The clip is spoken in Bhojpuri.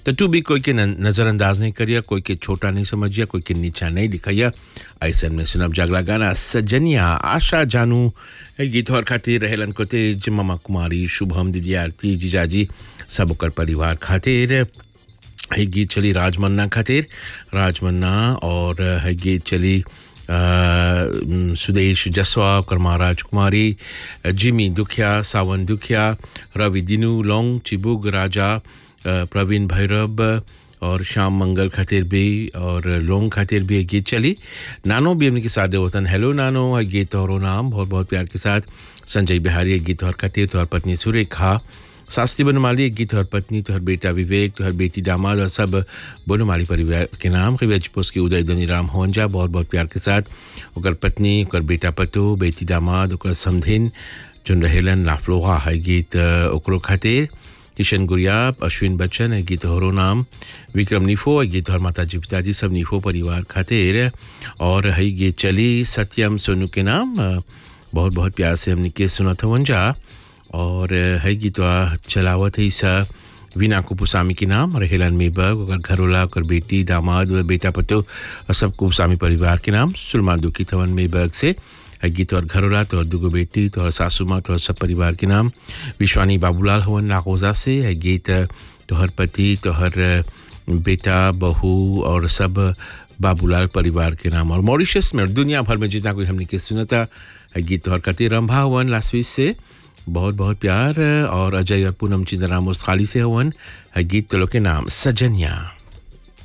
तो तू भी कोई के न- नज़रअंदाज नहीं करिया कोई के छोटा नहीं समझिया कोई के नीचा नहीं दिखाइया ऐसा में सुनब जागला गाना सजनिया आशा जानू ए गीत और खातिर रहेलन को तेज ममा कुमारी शुभम दीदी आरती जीजाजी सब ओकर परिवार खातिर है गीत चली राजमन्ना खातिर राजमन्ना और है गीत चली अ, म, सुदेश जसवा ओकर माँ राजकुमारी जिमी दुखिया सावन दुखिया रवि दिनू लोंग चिबुग राजा अ, प्रवीण भैरव और श्याम मंगल खातिर भी और लोंग खातिर भी एक गीत चली नानो भी हमने के साथ वतन हेलो नानो है गीत और नाम बहुत बहुत प्यार के साथ संजय बिहारी एक गीत और खातिर तोहर पत्नी सुरेखा शास्त्री बनमाली एक गीत तोहर पत्नी तोहर बेटा विवेक तोहर बेटी दामाद और सब बनमाली परिवार के नाम रिवेज पोस्ट के उदय धनी राम होंजा बहुत बहुत प्यार के साथ ओकर पत्नी ओकर बेटा पतो बेटी दामाद ओकर समधिन जोन रहेलन लाफलोहा है गीत अ, ओकरो खातिर किशन गुरियाब अश्विन बच्चन है गीत हरो नाम विक्रम निफो है गीत और माता जी पिताजी सब निफो परिवार खातिर और है गीत चली सत्यम सोनू के नाम अ, बहुत बहुत प्यार से हमने के सुना था वंजा और अ, है गीत चलावत है सा वीना कुपुसामी के नाम रहेलन मेबग ओकर घरोला ओकर बेटी दामाद व बेटा पतो और सब कुपुसामी परिवार के नाम सुलमान दुखी थवन मेबग से है गीत और घरोला तोहर दुगो बेटी तोहर सासू माँ तोहर सब परिवार के नाम विश्वानी बाबूलाल हवन नागोजा से है गीत तोहर पति तोहर बेटा बहू और सब बाबूलाल परिवार के नाम और मॉरिशस में और दुनिया भर में जितना कोई हमने के सुनता है गीत तोहर कति रंभा हवन लास्विस से बहुत बहुत प्यार और अजय और पूनम चिंदराम उस खाली से हवन है गीत तो लोग के नाम सजनिया